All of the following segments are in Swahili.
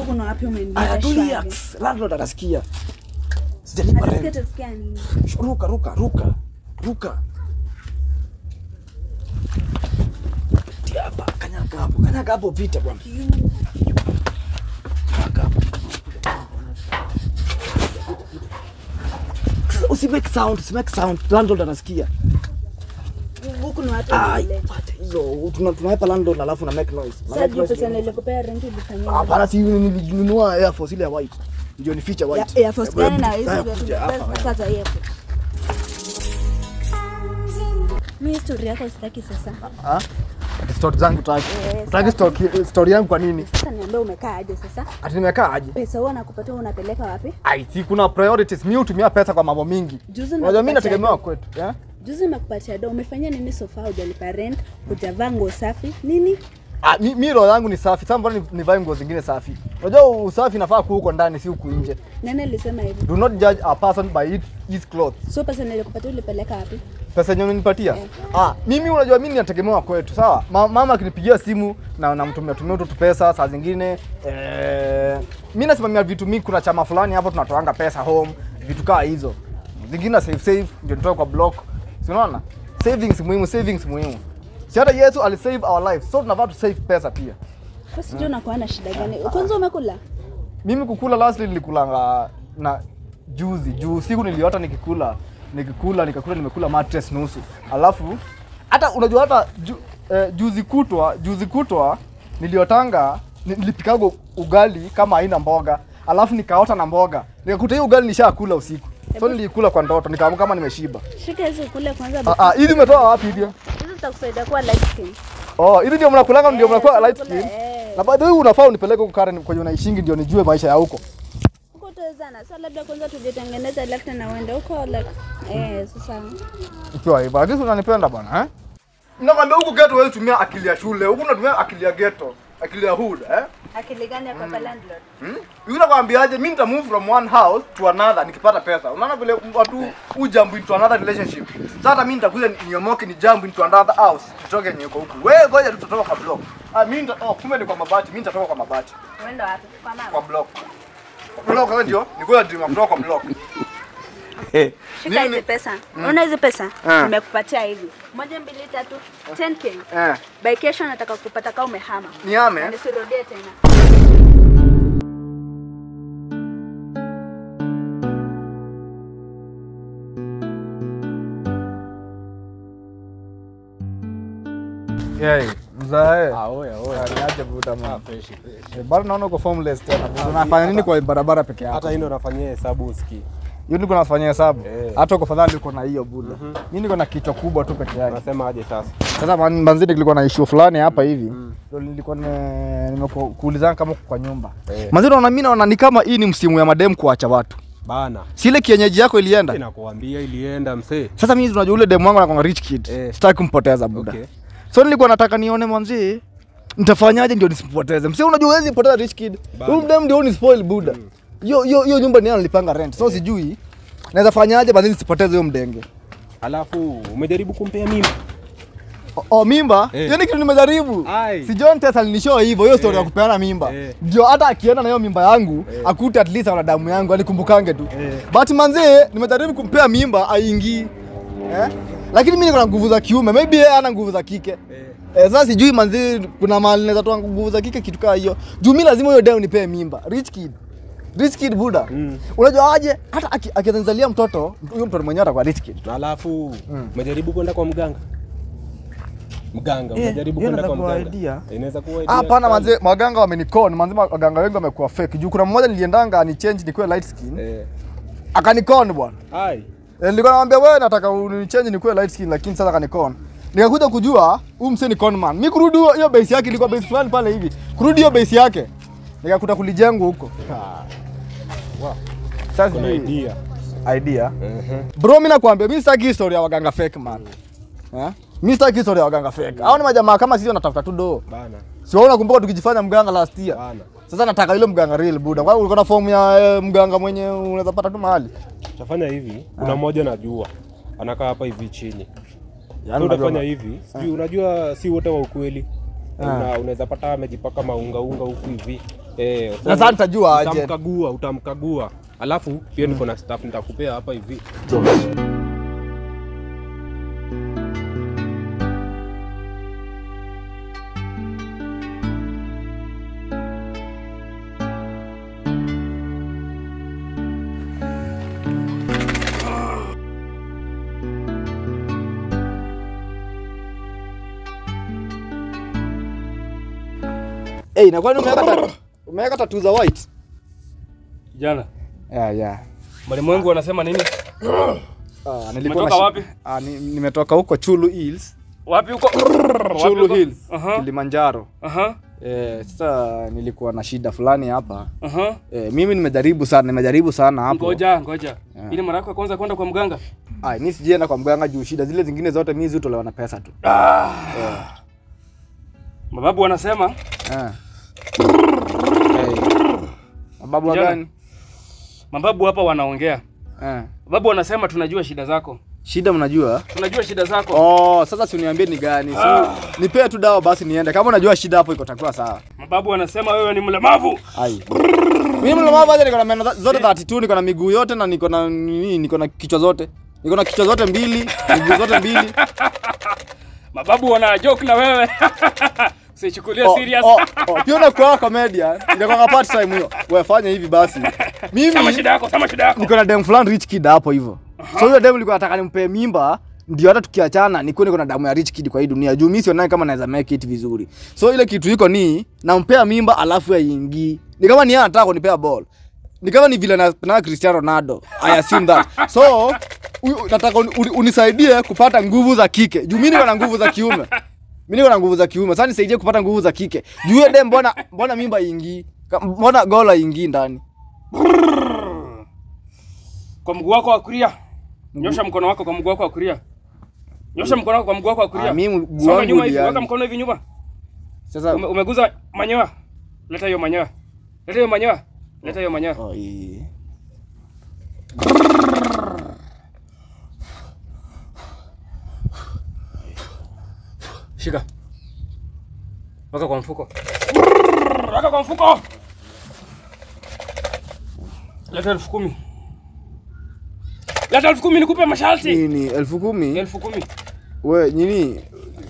huku na wapi Aya, umeniambia tulia. shwari. Psst, Landlord atasikia. Sijalipa Atasikia rent. atasikia nini? Sh- Ruka, ruka, ruka. Ruka. Tia hapa, kanyaga hapo. Kanyaga hapo vita bwana. Kanyaga hapo. Usi make sound, usi make sound. Landlord anasikia. Huku na wapi Ai, umenileta? wacha hizo. Tuna tunaweka landlord alafu na make noise. Na Sasa make juu noise pesa ndio- nilikupea rent ulifanyia. Hapana, si nilinunua Air Force ile ya white. Ndio ni feature Ya white. Air Force gani na hizo Haya, vya kuja hapa, haya. sasa Air Force. Mimi story yako sitaki sasa. Ah? Ati story zangu taki. Eh, Taki story story yangu kwa nini? Sasa niambie umekaa aje sasa? Ati nimekaa aje? Pesa huwa nakupatia unapeleka wapi? Ai, si kuna priorities. Mimi hutumia pesa kwa mambo mingi. Juzi Unajua mimi nimekupatia nategemewa kwetu, eh? Juzi nimekupatia do, umefanya nini so far? Hujalipa rent, hujavaa nguo safi, nini? Ah, mi, mi roho yangu ni safi. Sasa mbona ni- nivae nguo zingine safi? Unajua usafi nafaa kuwa huko ndani si huku nje. Nani alisema hivyo? Do not judge a person by its, its clothes. So pesa nilikupatia ulipeleka wapi? Pesa yenyewe unanipatia? Eh. Ah, mimi unajua mimi nategemewa kwetu, sawa? Ma, mama akinipigia simu na namtumia tumia tu pesa saa zingine eh, mimi nasimamia vitu mingi, kuna chama fulani hapo tunatoanga pesa home, vitu kaa hizo. Zingine na save save ndio nitoa kwa block. Si unaona? Savings muhimu, savings muhimu. Si hata Yesu alisave our life. So tunafaa tu save pesa pia. Sasa sijui unakuwa na shida gani. Kwanza umekula? Mimi kukula lastly nilikulanga na juzi juu siku niliota nikikula nikikula nikakula nimekula mattress nusu alafu hata unajua hata ju, eh, juzi kutwa juzi kutwa niliotanga ni- nilipikaga ugali kama haina mboga alafu nikaota na mboga nikakuta hiyo ugali nishakula usiku so nilikula kwa ndoto nikaamka kama nimeshiba Shika hizo kule kwanza. Ah, ah, hizi umetoa wapi hivyo Hizo zitakusaidia kuwa light skin. oh hizi ndio mnakulanga ndio Eh, mnakuwa sasa light kula, skin eh. na by the way unafaa unipeleke huko Karen kwenye unaishingi ndio nijue maisha ya huko Huko utawezana. Sasa labda kwanza tujitengeneze alafu tena uende huko like eh sasa Ukiwa hivyo, lakini unanipenda bwana eh? Nakwambia huku ghetto wewe tumia akili ya shule, huku unatumia akili ya ghetto, akili ya hood eh? akili gani ya kwa landlord? Hmm? Yule nakwambiaje, mimi nita move from one house to another nikipata pesa. Unaona vile watu u jump into another relationship. Sasa hata mimi nitakuja niomoke ni jump into another house, nitoke yenye uko huku. Wewe ngoja tu tutatoka kwa block. Ah, mimi nita oh, kumbe ni kwa mabati, mimi nitatoka kwa mabati, Uende wapi? Kwa mama. kwa block. Kwa block wewe ndio, nikuwa dream kutoka kwa block. Shika hizi pesa. Unaona hizi pesa? Ah. Nimekupatia hivi. Moja, mbili, tatu, 10k. Eh, By kesho nataka kupata kama umehama. niame. Na nisirudie tena. Yeye, mzae. Ah, oya, oya. Niaje buda Ah, man. fresh, fresh. Eh, Bado naona uko formless tena. Unafanya nini kwa barabara peke yako? Hata hii ndo nafanyia hesabu usikii. Hiyo niko nafanyia hesabu. Eh. Hata uko fadhali uko na hiyo buda. Mimi niko na kichwa kubwa tu peke yake. Unasema aje sasa? Sasa man- manzidi nilikuwa na issue fulani hapa hivi. Ndio nilikuwa nime- nimekuulizana kama uko kwa nyumba. Eh. Manzidi naona mimi naona ni kama hii ni msimu ya madem kuacha watu. Bana. Si ile kienyeji yako ilienda. Nakuambia ilienda msee. Sasa mimi unajua ule demu wangu anakuwa rich kid. Eh. Sitaki kumpoteza buda. Okay. So nilikuwa nataka nione mwanzi nitafanyaje ndio nisipoteze. Msee unajua huwezi poteza rich kid. Bana. Huyu dem ndio ni spoil buda. Hiyo hiyo hiyo nyumba ni yeye analipanga rent. So sijui naweza fanyaje basi nisipoteze huyo mdenge. Alafu umejaribu kumpea mimba? O, o mimba? Eh. Hiyo ni kitu nimejaribu. Ai. Si John Tess alinishow hivyo hiyo story Eh. ya kupeana mimba. Eh. Ndio hata akienda na hiyo mimba yangu akute at least ana damu yangu alikumbukange tu. Eh. But manzee nimejaribu kumpea mimba aingii. Eh? Lakini mimi niko na nguvu za kiume, maybe yeye hana nguvu za kike. Eh. Eh, sasa sijui manzi kuna mahali naweza toa nguvu za kike kitu kaa hiyo. Juu mimi lazima hiyo deo nipee mimba. Rich kid. Rich kid buda. Mm. Unajua aje hata aki- akizalia mtoto, huyo mtoto mwenyewe atakuwa rich kid. Na alafu umejaribu kwenda kwa mganga? Mganga, Eh, umejaribu hiyo kwenda kwa inaweza kuwa mganga? idea. Inaweza kuwa idea. Hapana kali. manze, maganga wamenikon, manze maganga wengi wamekuwa fake. Juu kuna mmoja niliendanga ni change nikuwe light skin, Eh. akanikon bwana. Ai. Eh, Nilikuwa namwambia wewe nataka uni change nikuwe light skin lakini sasa akanikon. Nikakuja kujua huyu msee ni con man. Mimi kurudi hiyo- hiyo base yake ilikuwa base fulani pale hivi. Kurudi hiyo base yake. Nikakuta kulijengwa huko. Wow. Sasa Kuna sijui- idea. idea. Mhm. Bro, mimi nakwambia mimi sitaki historia ya waganga fake man. Eh? Mimi sitaki historia ya waganga fake. Hao ni majamaa kama sisi wanatafuta tu do. Bana. Si wewe unakumbuka tukijifanya mganga last year? Bana. Sasa nataka ile mganga real buda. Kwa ulikuwa na form ya eh, mganga mwenye unaweza pata tu mahali. Utafanya hivi, kuna mmoja najua. Anakaa hapa hivi chini. Yaani So utafanya unajua- hivi, sijui unajua si wote wa ukweli. Una, unaweza pata amejipaka maunga unga huku hivi. Eh, Na sasa nitajua aje. Utamkagua, utamkagua. Alafu pia niko na staff nitakupea hapa hivi. Eh, na kwani umeweka ta- umeweka tattoo za white? Jana Yeah, yeah. malimwengu wanasema nini? Ah, nilikuwa Umetoka na shi- wapi? Ah, ni, nimetoka huko Chulu Hills, Wapi huko? Wapi Chulu huko? Hills, Aha. Kilimanjaro. Aha. Eh, sasa nilikuwa na shida fulani hapa. Aha. Eh, mimi nimejaribu sana, nimejaribu sana hapo. Ngoja, ngoja. Yeah. Ile mara yako ya kwanza kwenda kwa mganga? Ah, mimi sijaenda kwa mganga juu shida zile zingine zote mimi hutolewa na pesa tu. Mababu wanasema Eh. Eh. Mababu wa Kijana. gani? mababu hapa wanaongea. Eh. Mababu wanasema tunajua shida zako. Shida mnajua? Tunajua shida zako. Oh, sasa si uniambie ni gani? Si nipee tu dawa basi niende. Kama unajua shida hapo iko takuwa sawa. Mababu wanasema wewe ni mlemavu. Ai. Mimi mlemavu aje niko na meno zote 32, niko na miguu yote na niko na nini, niko na kichwa zote. Niko na kichwa zote mbili, miguu zote mbili. Mababu wana joke na wewe. Usichukulie Oh, serious. oh, oh, pia unakuwa comedian. Ndio part time hiyo. Wewe fanya hivi basi. Sema Mimi shida yako, sema shida yako. niko na dem fulani rich kid hapo hivyo. So hiyo dem nilikuwa nataka nimpe mimba ndio hata tukiachana nikuwe niko na damu ya rich kid kwa hii dunia. Juu mimi sionani kama naweza make it vizuri. So ile kitu iko ni nampea mimba alafu yaingii. Ni kama ni yeye anataka kunipea ball. Ni kama ni vile na, na Cristiano Ronaldo. I assume that. So u- nataka uni- uni- unisaidie kupata nguvu za kike. Juu mimi niko na nguvu za kiume. Mimi niko na nguvu za kiume. Sasa nisaidie kupata nguvu za kike. Juu hiyo dem mbona mbona mimba ingii? Mbona gola ingii ndani? Kwa mguu wako wa kulia. Nyosha mkono wako kwa mguu wako wa kulia. Nyosha mkono wako kwa mguu wako wa kulia. Ah, mimi mguu Songa wangu nyuma hivi, ulianza. weka mkono hivi nyuma. Sasa Ume, umeguza manyoya. Leta hiyo manyoya. Leta hiyo manyoya. Leta hiyo manyoya. Oh, yeah. Shika. Weka kwa mfuko. Weka kwa mfuko. Leta elfu kumi. Leta elfu kumi nikupe masharti. nini elfu kumi Elfu kumi. we nini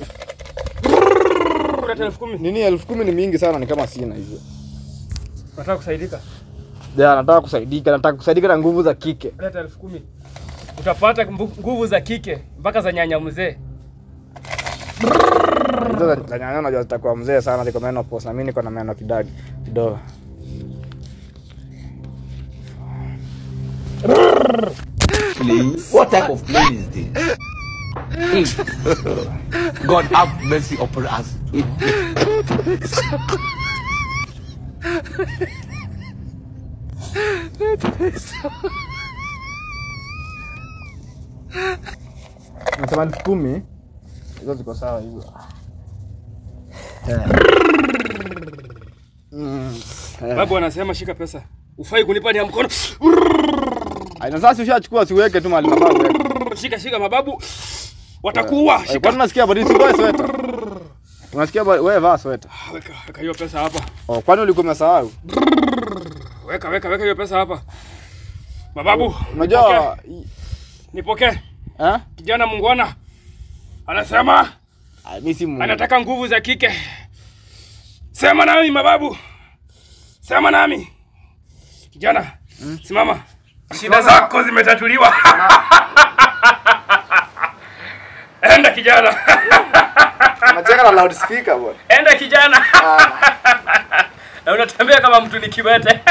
Leta elfu kumi. nini elfu kumi ni mingi sana ni kama sina hivyo Nataka kusaidika. ja nataka kusaidika nataka kusaidika na nguvu za kike Leta elfu kumi. Utapata mbu- nguvu za kike mpaka za nyanya mzee. hizo za- za nyanya najua zitakuwa mzee sana ziko meno pos na mimi niko na meno kidadi kidogo What type of plane is this? God have mercy upon us. nasema elfu kumi hizo ziko sawa hivyo Mm. Babu anasema shika pesa. Ufai kunipa ni ya mkono. Ai, na sasa ushachukua siweke tu mahali nafaa uweke. Shika shika mababu. Watakuua. Ai, Shika. Kwani unasikia bado sivae sweta? Unasikia bado wewe vaa sweta. Weka weka hiyo pesa hapa. Oh, kwani ulikuwa umesahau? Weka weka weka hiyo pesa hapa. Mababu. Unajua Nipokee. eh? Kijana mungwana anasema Ai, mimi si mu- anataka nguvu za kike. Sema nami mababu, sema nami kijana. Simama, shida zako zimetatuliwa. Enda kijana, Unacheka na loudspeaker bwana. enda kijana. Na unatembea kama mtu ni kiwete.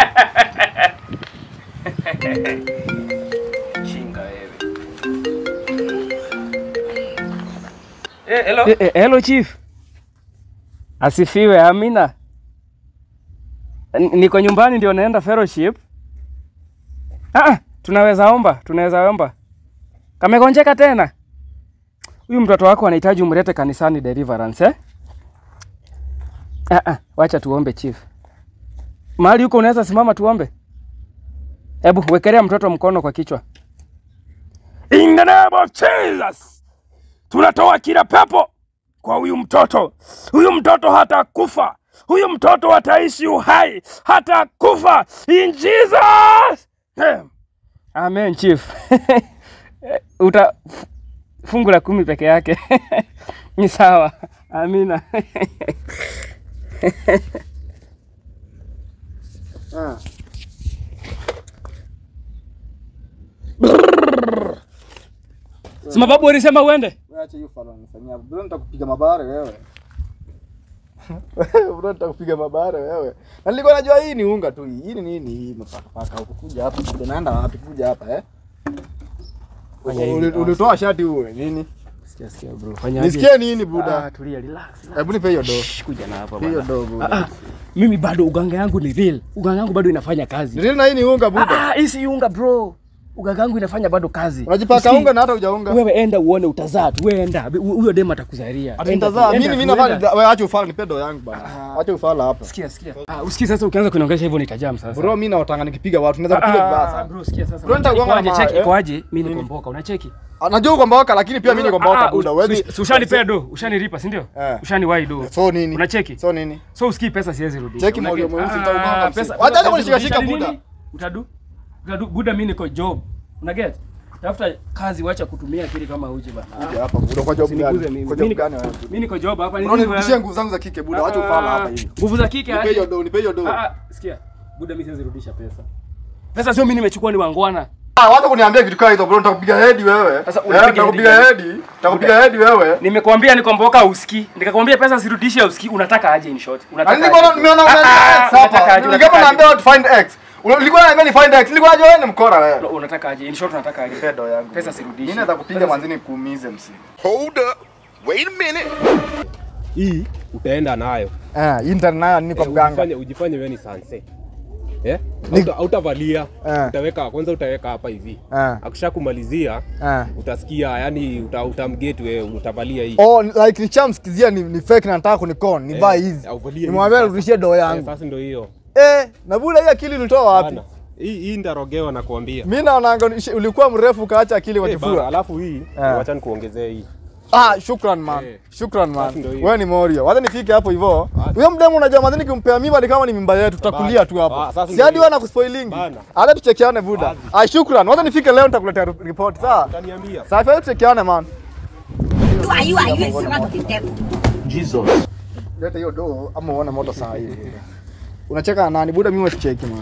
Chinga wewe. Eh, hello. Eh, hello chief. Asifiwe, amina. N- Niko nyumbani ndio naenda fellowship. Ah, tunaweza omba, tunaweza omba. Kamegonjeka tena. Huyu mtoto wako anahitaji umlete kanisani deliverance eh? Ah, ah, wacha tuombe chief. Mahali huko unaweza simama tuombe. Hebu wekelea mtoto mkono kwa kichwa. In the name of Jesus. Tunatoa kila pepo kwa huyu mtoto. Huyu mtoto hata kufa. huyu mtoto ataishi uhai hata kufa in Jesus name. Amen chief. Uta f- fungu la kumi peke yake ni sawa. Amina. Ah. Sima babu alisema uende. Wewe acha hiyo fala unifanyia. Bro nitakupiga mabare wewe. Bro nitakupiga mabare wewe. Na nilikuwa najua hii ni unga tu hii. Hii ni nini hii mpaka paka huko kuja hapa. Kuja naenda wapi kuja hapa eh? Fanya hivi. Uli- Ulitoa shati uwe nini? Sikia sikia bro. Fanya Nisikie nini Ah, buda? tulia relax. Hebu nipe hiyo do. Kuja na hapa Hiyo bana. do Ah, buda. ah, mimi bado uganga yangu ni real. Uganga yangu bado inafanya kazi. Ndio na hii ni unga buda. Ah, hii si unga bro. Uganga yangu inafanya bado kazi. Unajipaka Usi- unga na hata hujaunga. Wewe enda uone utazaa tu. Wewe enda. Hu- Huyo dem atakuzalia. Ati Enda tu, nitazaa. enda Mimi tu, mimi nafanya enda. wewe acha ufala nipe do yangu bana. Acha ufala hapa. Sikia sikia. Ah, usikii sasa ukianza kuniongelesha hivyo nitajam sasa. Bro mimi naotanga nikipiga watu naweza Ah, kupiga ah, vibaya ah, sana. bro sikia sasa. Bro, nitakuanga Ikoaje, na cheki ma- eh? ikoaje? Mimi niko mboka. Unacheki? Najua ukomboka lakini pia mimi niko Ah, mboka ah, buda. us- Wewe us- Ushanipea do, ushanilipa, si ndio? Eh. Ushaniwahi do. So nini? Unacheki? So nini? So usikii pesa siwezi rudisha. Cheki Una moyo get? mweusi Ah, nitauganga pesa- msi. Wacha hata pesa kunishikashika nini? buda. Utadu? Utadu buda mimi niko job. Una get? Tafuta kazi wacha kutumia akili kama uji bana. Kuja hapa buda kwa job Usiniguze gani? mimi. Kwa Mimi job niko- gani wewe? Mimi niko job hapa Bro nirudishie nguvu zangu za kike buda. Wacha ufala hapa hivi. Nguvu za kike Nipe aje? hiyo do, nipe hiyo do. Ah, ah, sikia. Buda mimi siwezi rudisha pesa. Pesa sio mimi nimechukua ni wangwana. Ah, wacha kuniambia vitu kama hizo bro, nitakupiga head wewe. Sasa Eh, unipiga nitakupiga head head. Nitakupiga head wewe. Nimekuambia nikomboka uski. Nikakwambia pesa sirudishe uski. Unataka aje in short? Na Unataka nilikuwa aje? nimeona Ah, una ah, X unataka hapa. aje? Nilikuwa Unataka naambia aje? watu find X. Ulikuwa unaambia ni find X. Nilikuwa najua wewe ni mkora wewe. Unataka aje? In short unataka aje? Pedo yangu. Pesa sirudishe. Mimi naweza kupiga manzini kuumize msi. Hold up. Wait a minute. Hii utaenda nayo. Eh, internet nayo nini kwa Eh, mganga? Ujifanye ujifanye wewe ni sanse. Eh? Ni- Hauta- Hautavalia. Eh. Utaweka kwanza utaweka hapa hivi. Eh. Akisha kumalizia Eh. utasikia yani uta, utamget wewe utavalia hii. Oh, like nichamsikizia ni, ni fake na nataka kunikon, ni buy hizi. au valie hizi Nimwambia sasa. rudishie do Eh, yangu. Sasa ndio hiyo. Eh, na bula hii akili ulitoa wapi? Bana. Hii hii ndarogewa na kuambia. Mimi naona ulikuwa mrefu ukaacha akili kwa Eh, bana, kifua. alafu hii Eh. wacha nikuongezee hii. Ah, shukran man. Eh. Shukran man. Basi ndio hiyo. Wewe ni Morio. Wacha nifike hapo hivyo. Basi. Huyo mdemu unajua madhani kimpea mimba ni kama ni mimba yetu, tutakulia tu Ah, hapo. sasa Si ndio hadi hiyo. wewe nakuspoilingi. Bana. Hata tuchekeane buda. Ah, shukran. Wacha nifike leo nitakuletea report. Sawa? Utaniambia. Sasa wewe tuchekeane man. Who are you? Are you a servant of the devil? Jesus. Leta hiyo do ama uone moto saa hii. Unacheka na nani buda? Mimi wasicheki man.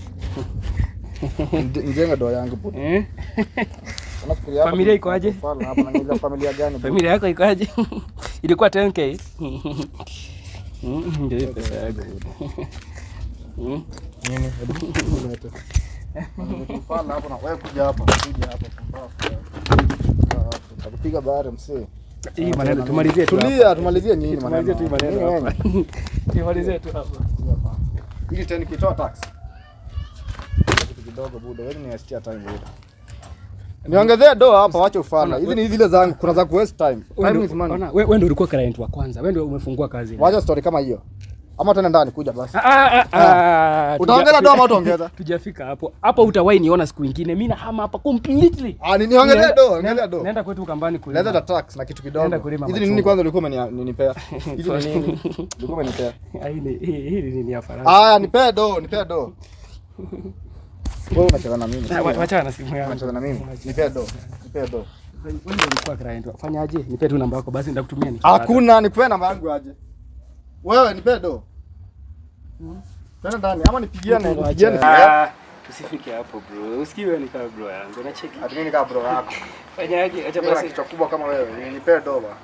Nje- Njenga do yangu buda. Eh? Unafikiria hapa Familia kuna- iko aje? Hapana, hapa na nila familia gani? buda? Familia yako ikoaje? Ilikuwa 10k. Mm, Ndio hiyo pesa yako. Mm. Nini? Hebu lete. Fala hapo na wewe kuja hapa, kuja hapa pumbavu. Kaa hapo. Takupiga bahari msee. Hii maneno tumalizie tu. Tulia, tumalizie nyinyi Tumalizie tu hii maneno Nini hapa. wewe? Tumalizie tu hapa. Ili tena nikitoa tax. Kitu kidogo buda, wewe ni wastia time buda. Niongezee do hapa, wacha ufala. Hizi ni zile zangu, kuna za ku waste time. Time is money. Ona, wewe ndio ulikuwa client wa kwanza. Wewe ndio umefungua kazi. Wacha story kama hiyo. Ama tuende ndani kuja basi. Ah, ah, ah, ah, Utaongeza tuja- do ama utaongeza? Tujafika hapo. Hapo utawahi niona siku ingine. Mimi nahama hapa completely. Ah, ni niongezee Naenda- do, ongezea do. Naenda kwetu kambani kulima. Leta ta tax na kitu kidogo. Naenda kulima Hizi ni nini machungwa. kwanza ulikuwa umeni- umenipea? Hizi ni nini? Ulikuwa umenipea. Ah, hii ni- hii hii ni nini ya Faransa? Aya, nipee do, nipee do. Wewe unacheza na mimi. Ah, wa- Wachana na simu yangu. Unacheza na mimi. Nipee do. Nipee do. Wewe ndio ulikuwa client. wa- Fanyaje? Nipe tu namba yako basi nitakutumia nikipata. Hakuna, nikupe namba yangu aje. Wewe nipee do. Tena ndani ama nipigiane, nipigiane. Ah, Tusifike hapo bro. Usikiwe ni kama bro yangu. Unacheki. Ati mimi kama bro yako. Fanyaje? Acha Mimi na basi. kichwa kubwa kama wewe, nipee do ba.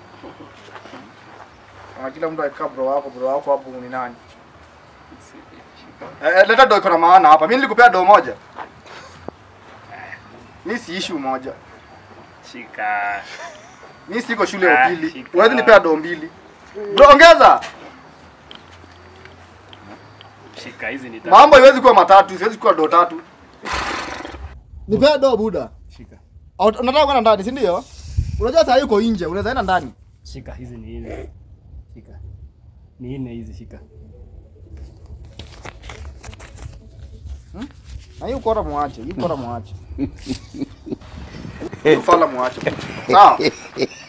Na kila mtu akikaa bro wako, bro wako hapo ni nani? Eh, eh, leta do iko na maana hapa. Mimi nilikupea do moja. Mimi si issue moja. Shika. Mimi siko shule ya Ah, upili. shika. Wewe nipea do mbili. Bro, ongeza. Shika hizi ni tatu. Mambo haiwezi kuwa matatu, siwezi kuwa do tatu. Nipea do buda. Shika. Au- Unataka kwenda ndani, si ndio? Unajua saa hii uko nje, unaweza enda ndani. Shika hizi ni nne. Shika. Ni nne hizi shika. Na hii ukora muache, hii ukora muache. Hii ufala muache. Sawa?